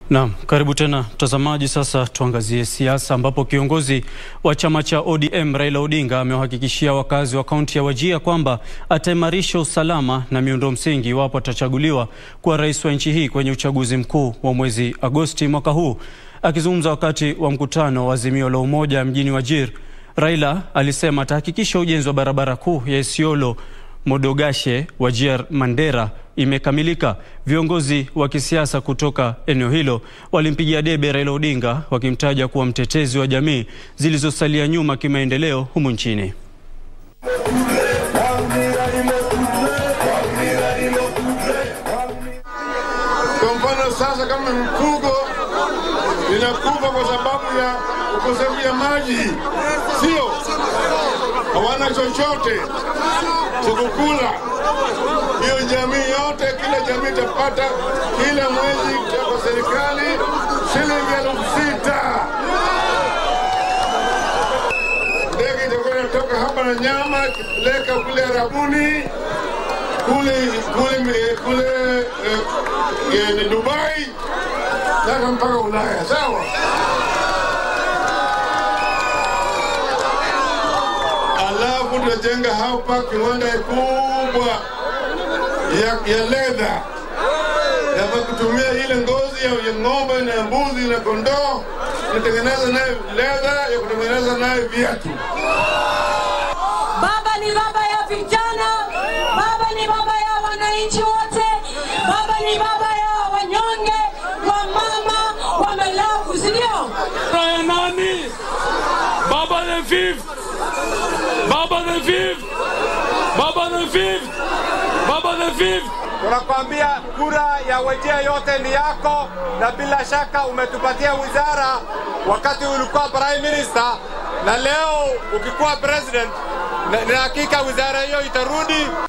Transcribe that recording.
Naam, karibu tena mtazamaji. Sasa tuangazie siasa ambapo kiongozi wa chama cha ODM Raila Odinga amewahakikishia wakazi wa kaunti ya Wajir kwamba ataimarisha usalama na miundo msingi iwapo atachaguliwa kuwa rais wa nchi hii kwenye uchaguzi mkuu wa mwezi Agosti mwaka huu. Akizungumza wakati wa mkutano wa Azimio la Umoja mjini Wajir, Raila alisema atahakikisha ujenzi wa barabara kuu ya Isiolo Modogashe Wajir Mandera imekamilika. Viongozi wa kisiasa kutoka eneo hilo walimpigia debe Raila Odinga wakimtaja kuwa mtetezi wa jamii zilizosalia nyuma kimaendeleo humu nchini. Kwa mfano sasa, kama mfugo linakufa kwa sababu ya ukosefu ya maji, sio hawana chochote chakukula. Hiyo jamii yote, kila jamii itapata kila mwezi kutoka serikali shilingi elfu sita. Ndege itakuwa inatoka hapa na nyama ikipeleka kule Arabuni kule kule kule eh, eh, Dubai sasa mpaka Ulaya, sawa. Alafu tunajenga hapa kiwanda kubwa ya, ya ledha ya kutumia ile ngozi ya ya ng'ombe na mbuzi na kondoo, tunatengeneza nayo ledha ya kutengeneza nayo viatu. Baba ni baba ya vijana, baba ni baba ya wananchi wote, baba ni baba ya wanyonge, wa mama, wa melavu, si ndio? ya nani? Baba the fifth. Baba the fifth. Baba the fifth. Baba the fifth. Tunakwambia kura ya Wajir yote ni yako, na bila shaka umetupatia wizara wakati ulikuwa prime minister, na leo ukikuwa president, na na hakika wizara hiyo itarudi